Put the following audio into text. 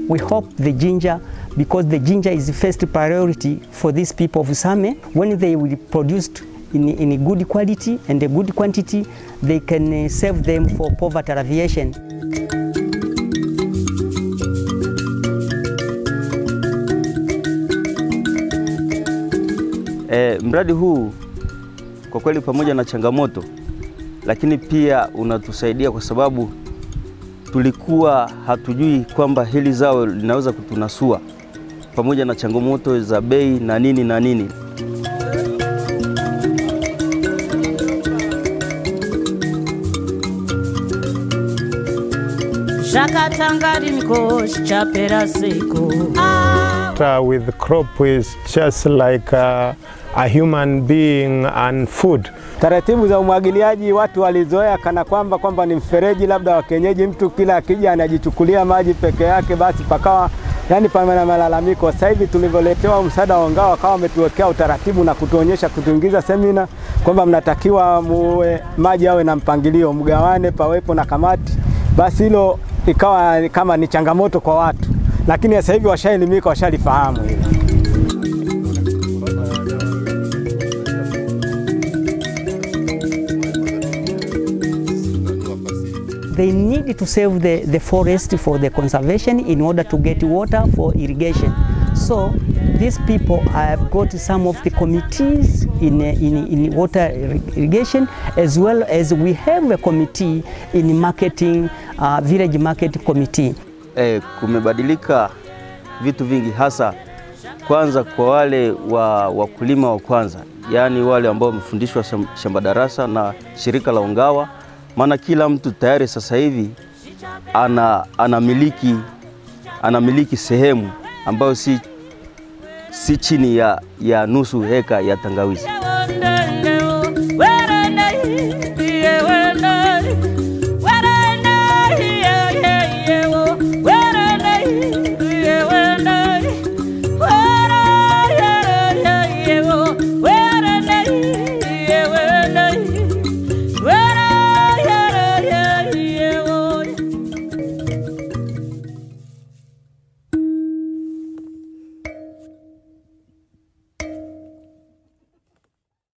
we hope the ginger, because the ginger is the first priority for these people of Same, when they will produce in, in a good quality and a good quantity, they can uh, save them for poverty alleviation. E, mradi huu kwa kweli pamoja na changamoto, lakini pia unatusaidia kwa sababu tulikuwa hatujui kwamba hili zao linaweza kutunasua pamoja na changamoto za bei na nini na nini. Uh, with crop is just like uh, a human being and food. Taratibu za umwagiliaji watu walizoea kana kwamba kwamba ni mfereji labda wa kienyeji, mtu kila akija anajichukulia maji peke yake, basi pakawa yani pana na malalamiko. Sasa hivi tulivyoletewa msaada wa ngao, wakawa wametuwekea utaratibu na kutuonyesha, kutuingiza semina kwamba mnatakiwa muwe maji awe na mpangilio, mgawane, pawepo na kamati. Basi hilo ikawa kama ni changamoto kwa watu, lakini sasa hivi washaelimika, washalifahamu hilo. They need to save the, the forest for the conservation in order to get water for irrigation. So these people have got some of the committees in, in, in water irrigation as well as we have a committee in marketing, uh, village market committee. E, kumebadilika vitu vingi hasa kwanza kwa wale wa wakulima wa kwanza, yaani wale ambao wamefundishwa shamba darasa na shirika la Ungawa, maana kila mtu tayari sasa hivi ana anamiliki anamiliki sehemu ambayo si, si chini ya, ya nusu heka ya tangawizi.